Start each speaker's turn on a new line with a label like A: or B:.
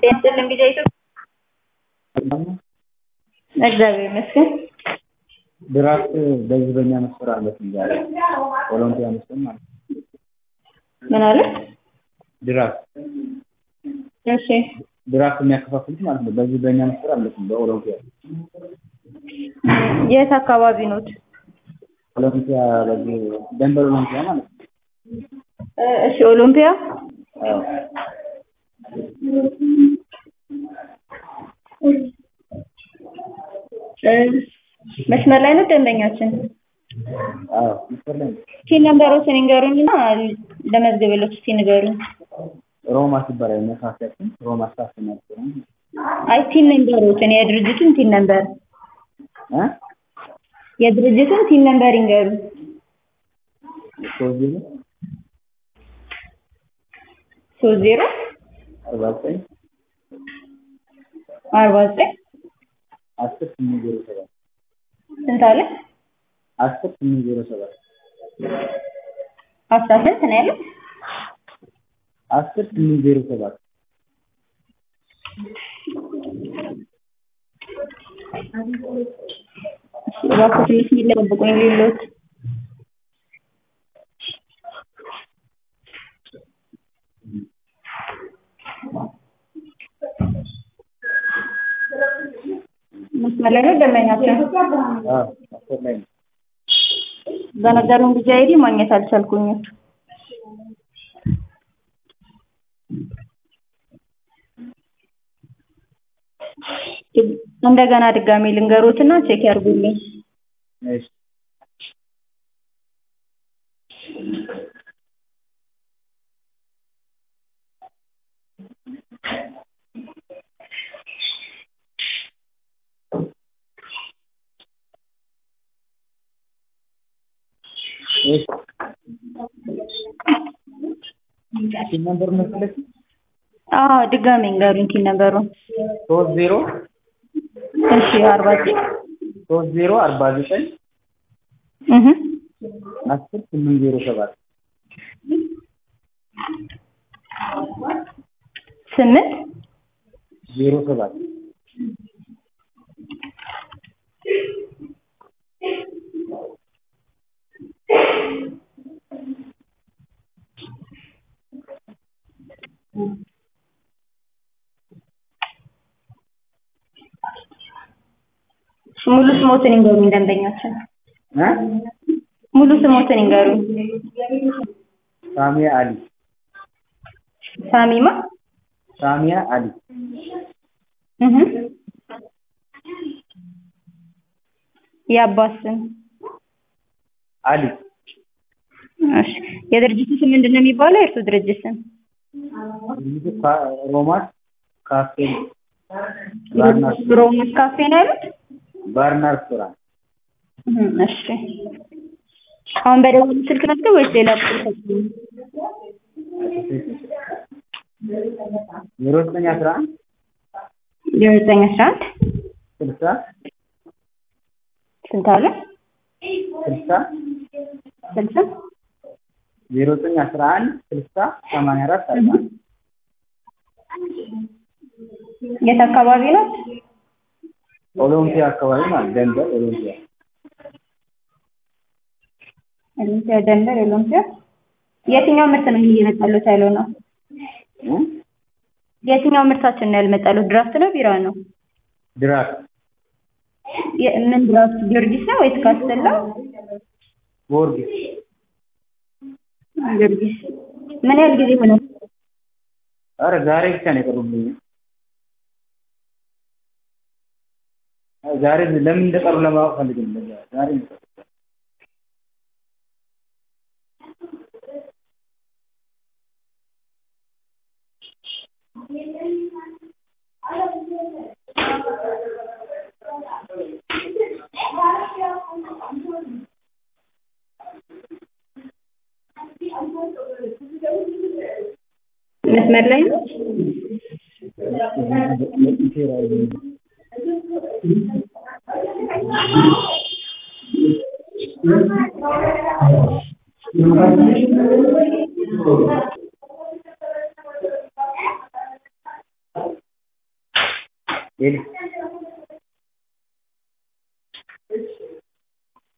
A: ጤናስጥልን ጊዜ እግዚአብሔር ይመስገን።
B: ድራፍት በዚህ በእኛ መስፈር አለብን ዛሬ ኦሎምፒያ መስጠት ማለት ነው።
A: ምን አለ?
B: ድራፍት
A: እሺ
B: ድራፍት የሚያከፋፍሉት ማለት ነው። በዚህ በእኛ መስፈር አለብን በኦሎምፒያ
A: የት አካባቢ ኖት?
B: ኦሎምፒያ በዚህ ደንበር ኦሎምፒያ ማለት ነው።
A: እሺ ኦሎምፒያ
B: አዎ
A: መስመር ላይ ነው ደንበኛችን።
B: አዎ መስፈር ላይ ነው።
A: እስኪ ነምበሮችን ይንገሩኝና ለመዝግብሎት እስኪ ንገሩኝ።
B: ሮማ ትባላል መካከላችን ሮማ ስታፍ ነው
A: አይ ቲን ነምበሮችን የድርጅቱን ቲን ነምበር
B: እ
A: የድርጅቱን ቲን ነምበር ይንገሩ።
B: ሶስት ዜሮ
A: ሶስት ዜሮ
B: አርባ ዘጠኝ
A: አርባ ዘጠኝ
B: አስር ስምንት ዜሮ ሰባት
A: ስንት አለ?
B: አስር ስምንት ዜሮ ሰባት
A: አስራ ስንት ነው ያለው?
B: አስር ስምንት ዜሮ ሰባት
A: እባክዎ ትንሽ የሚጠብቁኝ ሌሎት መስመር ላይ ነው ደንበኛችን።
B: አዎ መስፈር ላይ ነው።
A: በነገሩን ጊዜ አይዲ ማግኘት አልቻልኩኝም። እንደገና ድጋሜ ልንገሮትና ቼክ ያርጉልኝ።
B: እሺ እሺ ቲን ነምበር መሰለሽ
A: አዎ ድጋሜ እንገሩኝ ቲን ነምበሩን።
B: ሶስት ዜሮ
A: እሺ አርባ ዘጠኝ
B: ሶስት ዜሮ አርባ ዘጠኝ
A: እህ
B: አስር ስምንት ዜሮ ሰባት
A: ስምንት
B: ዜሮ ሰባት
A: ሙሉ ስሞትን ይንገሩኝ ደንበኛችን።
B: እ
A: ሙሉ ስሞትን ይንገሩኝ።
B: ሳሚያ አሊ
A: ሳሚማ
B: ሳሚያ አሊ
A: እህ የአባት ስም
B: አሊ
A: እሺ የድርጅቱ ስም ምንድን ነው የሚባለው? የእርሱ ድርጅት ስም
B: ድርጅቱ ካ- ሮማስ ካፌ ባርና
A: ሮማስ ካፌ ነው ያሉት?
B: ባርና ሬስቶራንት
A: እህ እሺ አሁን በደወሉ ስልክ መዝገብ ወይስ ሌላ ቁጥር ሰጡኝ?
B: ዜሮ ዘጠኝ አስራ አንድ
A: ዘጠኝ አስራ አንድ
B: ስልሳ
A: ስንት አለ?
B: ስልሳ
A: ስልሳ
B: ዜሮ ዘጠኝ አስራ አንድ ስልሳ ሰማንያ አራት አርባ አንድ
A: የት አካባቢ ነው?
B: ኦሎምፒያ አካባቢ ማለት ደንበር ኦሎምፒያ
A: ኦሎምፒያ ደንበር ኦሎምፒያ የትኛው ምርት ነው እየመጣሉት ያለው ነው?
B: እ
A: የትኛው ምርታችን ነው ያልመጣሉት? ድራፍት ነው ቢራ ነው?
B: ድራፍት
A: የ- ምን ድራፍት ጊዮርጊስ ነው ወይስ ካስተላ?
B: ጊዮርጊስ
A: ጊዮርጊስ ምን ያህል ጊዜ ሆነ?
B: ኧረ ዛሬ ብቻ ነው የቀሩብኝ ዛሬ ለምን እንደቀሩ ለማወቅ ፈልጌ ነው ዛሬ ነው የቀሩት።
A: መስመር ላይ ነው?
B: ሄሎ